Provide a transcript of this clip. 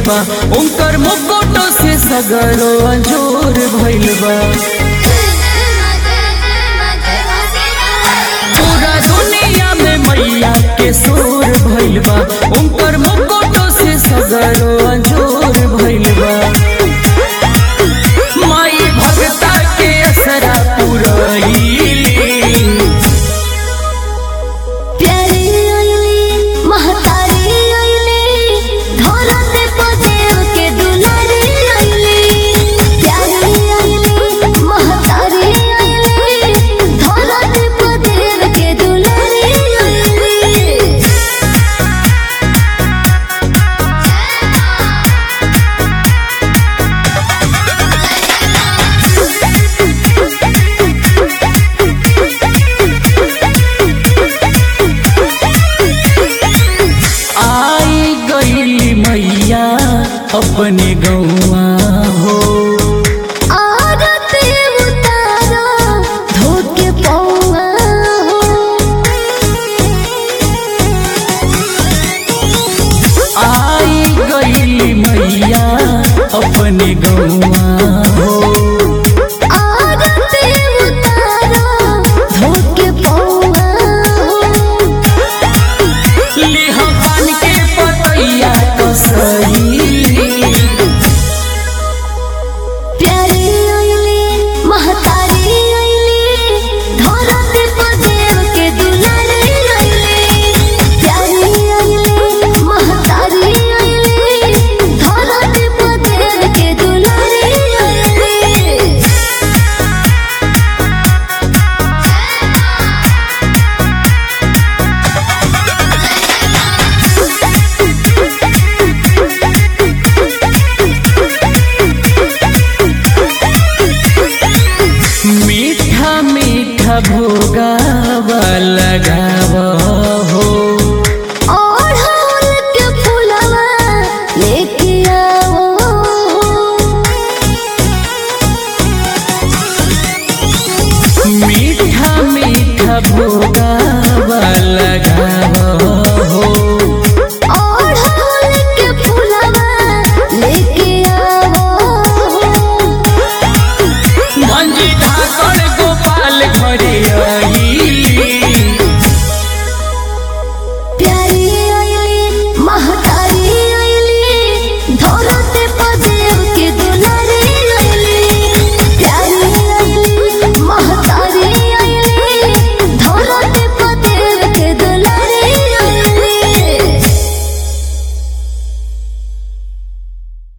बा उनकर मुकुटो से सगरो अंजोर भइल बा पूरा दुनिया में मैया के शोर भइल बा उनकर मुकुटो से सगरो अंजोर भइल बा माई भगता के असरा पुरैली प्यारी आइली महतारी आइली धरत पदेव के दुलारी आइली प्यारी आइली महतारी आइली धरत पदेव के दुलारी आइली आई गईली मैया अपने गौआ हो आरती उतारो धोके पौआ हो आई गईली मैया अपने गौआ हो